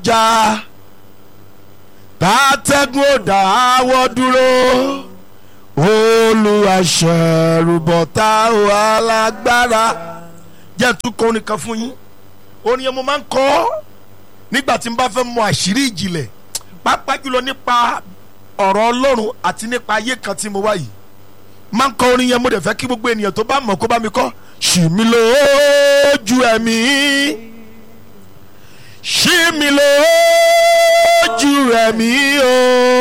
jà tàtẹ́gùn ò dáwọ́ dúró olùwàṣẹ̀rùbọ̀tà alágbára jẹ́ tún kọ́ orin kan fún yín orin yẹn mo máa ń kọ́ nígbà tí n bá fẹ́ mọ àṣírí ìjìnlẹ̀ pàápàá jùlọ nípa ọ̀rọ̀ ọlọ́run àti nípa ayé kan tí mo wá yìí máa ń kọ orin yẹn mo dẹ̀ fẹ́ kí gbogbo ènìyàn tó bá mọ̀ kó bá mi kọ́ ṣì mí lójú ẹ̀mí ṣì mí lójú ẹ̀mí o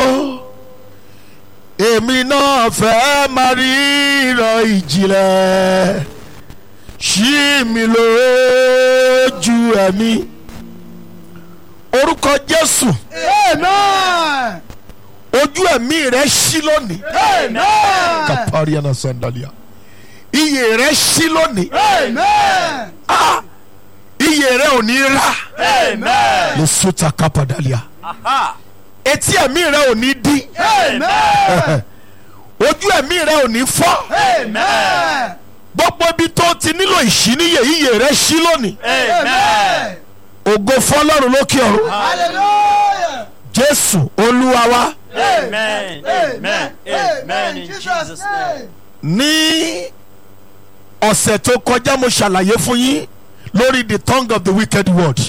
èmi náà fẹ́ máa rí ìran ìjìnlẹ̀ ṣì mí lójú ẹ̀mí orúkọ Jésù Amen. ojú ẹ̀mí rẹ̀ ṣí lónìí Amen. kapariana sandalia iyè rẹ̀ ṣí lónìí Amen. ah iyè rẹ̀ ò ní rà Amen. lè sota kapadalia etí ẹ̀mí rẹ̀ ò ní dí Amen. ojú ẹ̀mí rẹ̀ ò ní fọ́ Amen. gbogbo ibi tó ti nílò ìṣíníyè iyè rẹ̀ ṣí lónìí Amen. ògo fọ́lọ́run lókè ọ̀run Hallelujah. Jésù Olúwa wa Amen. Amen. Amen. In Jesus' name. ní ọ̀sẹ̀ tó kọjá mo ṣàlàyé fún yín lórí the tongue of the wicked word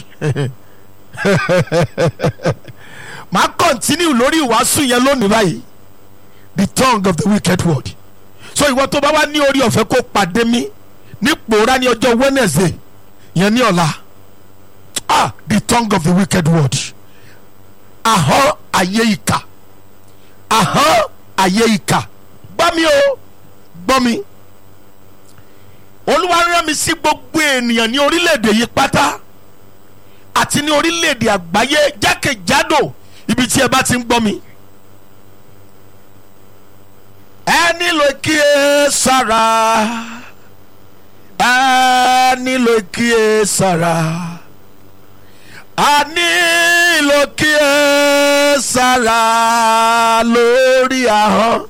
màá continue lórí ìwàásù yẹn lónìí báyìí the tongue of the wicked word so ìwọ tó bá wá ní orí ọ̀fẹ́ kó pàdé mi ní pòórá ní ọjọ́ Wednesday yẹn ní ọ̀la ah the tongue of the wicked word ahọ́n ayé ìkà ahọ́n ayé ìkà gbọ́ mi o gbọ́ mi olúwa rán mi sí gbogbo ènìyàn ní orílẹ̀-èdè yìí pátá àti ní orílẹ̀-èdè àgbáyé jákèjádò ibi tí ẹ bá ti ń gbọ́ mi. ẹ nílò kíyè sára ẹ nílò kíyè sára a nílò kíyè sára lórí ahọ́n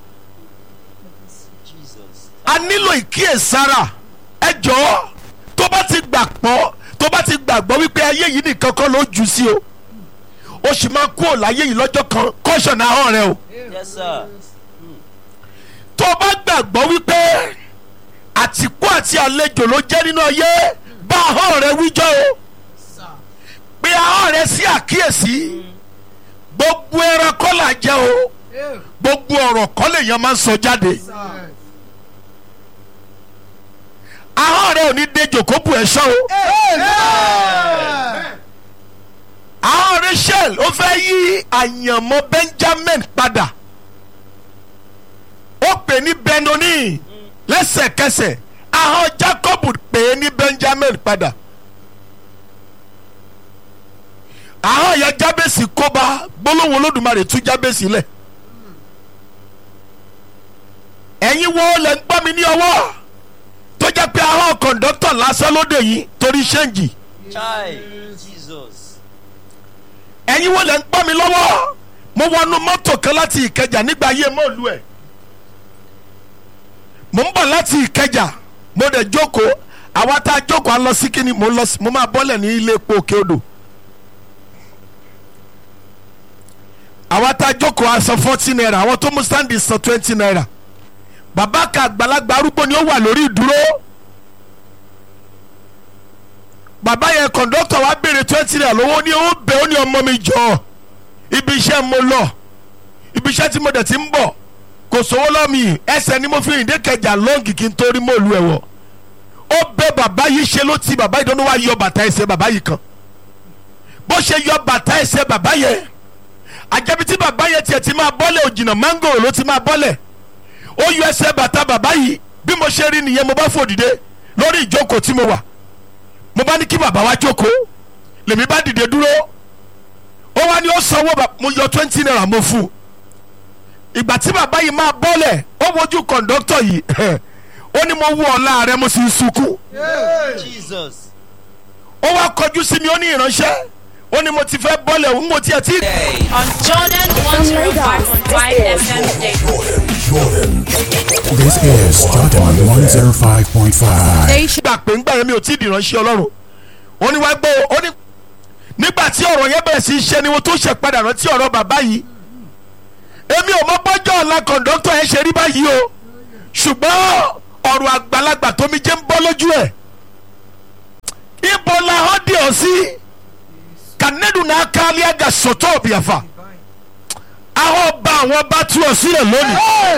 Jesus. a nílò ìkíyèsára ẹ jọ̀ọ́ tó bá ti gbà pọ́ tó bá ti gbàgbọ́ wípé ayé yìí nìkan kọ́ ló jù sí o ó sì máa kú òláyé yìí lọ́jọ́ kan kọ́ṣọ̀nà ahọ́n rẹ o Yes, sir. tó bá gbàgbọ́ wípé àtìkú àti àlejò ló jẹ́ nínú ayé bá ahọ́n rẹ wíjọ́ o pé ahọ́n rẹ sí àkíyèsí gbogbo ẹran kọ́ là jẹ́ o gbogbo ọ̀rọ̀ kọ́ lèèyàn máa ń sọ jáde. ahọ́n rẹ ò ní dejò kó bu ẹ̀ṣọ́ o. Amen. ahọ́n Rachel ó fẹ́ yí àyànmọ́ Benjamin padà ó pè ní Benoni lẹ́sẹ̀kẹsẹ̀ ahọ́n Jacob pè é ní Benjamin padà ahọ́n yẹn Jábèsì kóbá gbólóhùn Olódùmarè tú Jábèsì lẹ̀ ẹ̀yin wo lẹ́ ń gbọ́ mi ní ọwọ́ tó jẹ́ pé ahọ́n kọ̀ǹdọ́tọ̀ lásán lóde yìí torí ṣẹ́ǹjì Chai. Jesus. ẹ̀yin wo lẹ́ ń gbọ́ mi lọ́wọ́ mo wọnú mọ́tò kan láti ìkẹjà nígbà ayé mọ́ọ̀lù ẹ̀ mo ń bọ̀ láti ìkẹjà mo dẹ̀ jókòó àwa tá a jókòó a lọ sí kíni mo lọ sí mo máa bọ́lẹ̀ ní ilé epo òkè odò àwa tá a jókòó a san forty naira àwọn tó mú stand san twenty naira bàbá kan àgbàlagbà arúgbó ni ó wà lórí ìdúró bàbá yẹn kọ̀ǹdọ́tọ̀ wa béèrè twenty naira lówó ní ó bẹ̀ ó ní ọmọ mi jọ ibi iṣẹ́ mo lọ ibi iṣẹ́ tí mo dẹ̀ ti ń bọ̀ kò sówó lọ́mì ẹsẹ̀ ni mo fi rìn dé kẹjà lọ́ǹgì kí n tó rí mọ́ọ̀lù ẹ̀ wọ̀ ó bẹ̀ bàbá yìí ṣe ló ti bàbá yìí dánwó wá yọ bàtà ẹsẹ̀ bàbá yìí kan bó ṣe yọ bàtà ẹsẹ̀ bàbá yẹn àjẹbí tí bàbá yẹn tiẹ̀ ti máa bọ́lẹ̀ òjìnà mángòrò ló ti máa bọ́lẹ̀ ó yọ ẹsẹ̀ bàtà bàbá yìí bí mo ṣe rí nìyẹn mo bá fò dìde lórí ìjókòó tí mo wà mo bá ní kí bàbá wa jókòó lèmi bá dìde dúró ó wá ní ó sanwó bàbá mo yọ twenty naira mo fún un ìgbà tí bàbá yìí máa bọ́lẹ̀ ó wojú kọ̀ǹdọ́tọ̀ yìí ó ní mo wú ọ̀la rẹ mo sì ń sunkún Jesus. ó wá kọjú sí mi ó ní ìránṣẹ́ ó ní mo ti fẹ́ bọ́lẹ̀ òun mo tiẹ̀ tí. on Jordan 105.5 FM Station. This is Jordan 105.5. Station. gbà pé ńgbà yẹn mi ò tí ì dìránṣẹ́ ọlọ́run ó ní wá gbọ́ ó ní nígbà tí ọ̀rọ̀ yẹn bẹ̀rẹ̀ sí í ṣe ni mo tún ṣe padà rántí ọ̀rọ̀ bàbá yìí èmi ò mọ bọ́jọ́ ọ̀la kọ̀ǹdọ́tọ̀ ẹ̀ ṣe rí báyìí o ṣùgbọ́n ọ̀rọ̀ àgbàlagbà tómi jẹ́ ń bọ́ lójú ẹ̀ ibo la hàn dé ọ sí kànẹ́dùn náà kálí àgà sọ̀tọ̀ ọ̀bìàfà ahọ́n ba àwọn bá tú ọ sílẹ̀ lónìí